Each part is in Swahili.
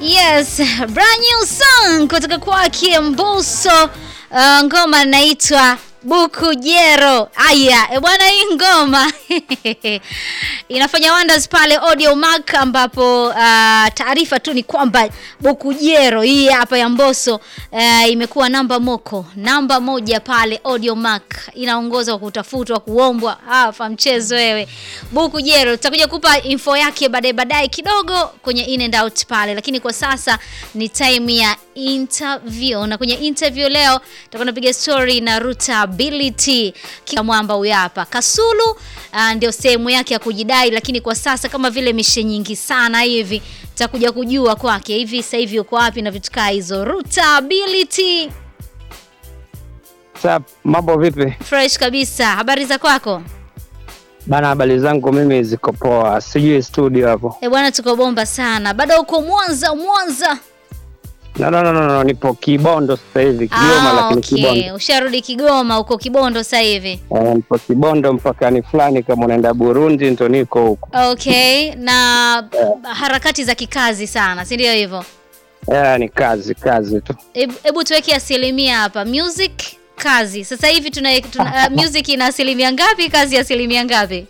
Yes, brand new song kutoka kwake Mbosso. Uh, ngoma inaitwa Bukujero. Aya, e bwana, hii ngoma inafanya wonders pale Audio Mac, ambapo uh, taarifa tu ni kwamba Bukujero hii hapa ya Mbosso uh, imekuwa namba moko namba moja pale Audio Mac, inaongoza kwa kutafutwa, kuombwa. Hapa mchezo wewe, Bukujero. Tutakuja kupa info yake baadaye baadaye kidogo kwenye in and out pale, lakini kwa sasa ni time ya interview, na kwenye interview leo tutakuwa napiga story na Rootability kila mwamba huyu hapa Kasulu. Uh, ndio sehemu yake ya kujidai, lakini kwa sasa kama vile mishe nyingi sana hivi tutakuja kujua kwake hivi sasa hivi uko wapi na vitu kaa hizo. Rootability, Sasa mambo vipi fresh kabisa. Habari za kwako? bana? Habari zangu mimi ziko poa, sijui studio hapo. Eh bwana, tuko bomba sana. Bado uko Mwanza? Mwanza No, no, no, no, no, nipo Kibondo sasa hivi Kigoma, Ah, lakini okay. Kibondo Usharudi Kigoma, uko Kibondo sasa hivi. eh, nipo Kibondo mpakani fulani, kama unaenda Burundi ndo niko huko. Okay, na harakati za kikazi sana, si ndio hivyo? Eh, ni kazi kazi tu. Hebu hebu tuweke asilimia hapa, music kazi. Sasa hivi tuna, tuna uh, music ina asilimia ngapi, kazi asilimia ngapi?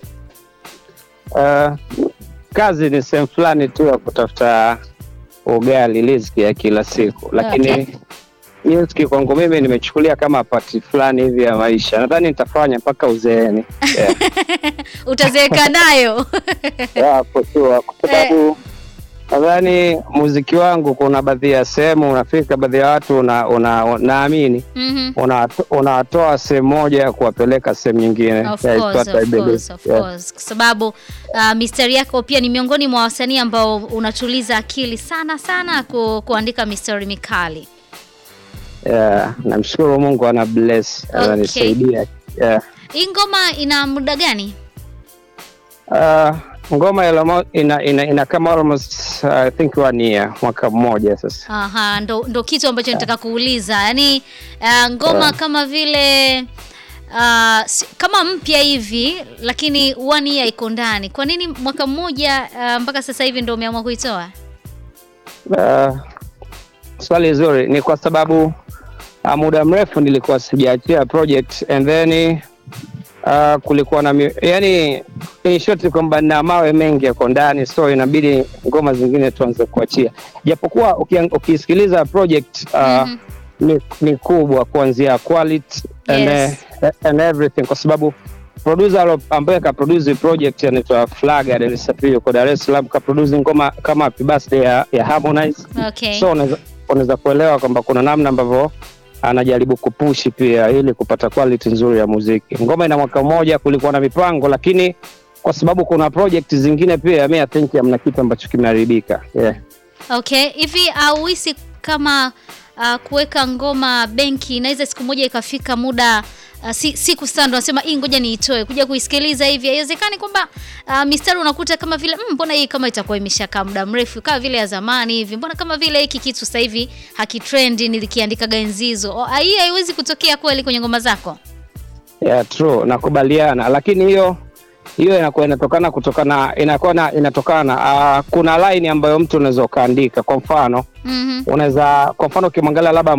Eh, kazi ni sehemu fulani tu ya kutafuta ugali, riziki ya kila siku, lakini Okay. music kwangu mimi nimechukulia kama pati fulani hivi ya maisha. Nadhani nitafanya mpaka uzeeni. Yeah. Utazeeka nayo Yeah, for sure. Kwa sababu nadhani muziki wangu kuna baadhi ya sehemu unafika, baadhi ya watu una, una, naamini Mhm. unawato- unawatoa sehemu moja ya kuwapeleka sehemu nyingine. Of Yeah, it's course, what I of believe. course, of Yeah. course. Kwa sababu uh, mistari yako pia ni miongoni mwa wasanii ambao unatuliza akili sana sana ku, kuandika mistari mikali. Yeah, namshukuru Mungu ana bless Okay. ananisaidia. Yeah. Hii ngoma ina muda gani? Uh, ngoma ya Lomo- ina, ina, ina kama almost uh, I think one year, mwaka mmoja sasa. Aha, ndo, ndo kitu ambacho nataka kuuliza. Yaani uh, ngoma Yeah. kama vile uh, si- kama mpya hivi lakini one year iko ndani. Kwa nini mwaka mmoja uh, mpaka sasa hivi ndo umeamua kuitoa? Uh, swali zuri ni kwa sababu uh, muda mrefu nilikuwa sijaachia project and then uh, kulikuwa na mi- yani in short kwamba na mawe mengi yako ndani so inabidi ngoma zingine tuanze kuachia japokuwa ukiang- ukisikiliza project uh, Mhm. ni, ni kubwa kuanzia quality and, Yes. uh, and everything kwa sababu producer alo- ambaye kaproduce project anaitwa Flaga Dar es Salaam yuko Dar es Salaam kaproduce ngoma kama Happy Birthday ya, ya Harmonize Okay. so unaweza unaweza kuelewa kwamba kuna namna ambavyo anajaribu kupushi pia ili kupata quality nzuri ya muziki. Ngoma ina mwaka mmoja, kulikuwa na mipango, lakini kwa sababu kuna project zingine pia, mi I think hamna kitu ambacho kimeharibika. Yeah. Okay, hivi auhisi kama uh, kuweka ngoma benki inaweza siku moja ikafika muda uh, si, siku sana ndo nasema hii ngoja niitoe kuja kuisikiliza hivi, haiwezekani kwamba uh, mistari unakuta kama vile "Mm, mbona hii kama itakuwa imeshakaa muda mrefu kama vile ya zamani hivi, mbona kama vile hiki kitu sasa hivi hakitrendi, nilikiandika ganzizo. Oh, hii haiwezi kutokea kweli kwenye ngoma zako? Yeah, true, nakubaliana, lakini hiyo hiyo inakuwa inatokana kutokana inakuwa na inatokana na uh, kuna line ambayo mtu unaweza ukaandika, kwa mfano Mhm. unaweza kwa mfano ukimwangalia labda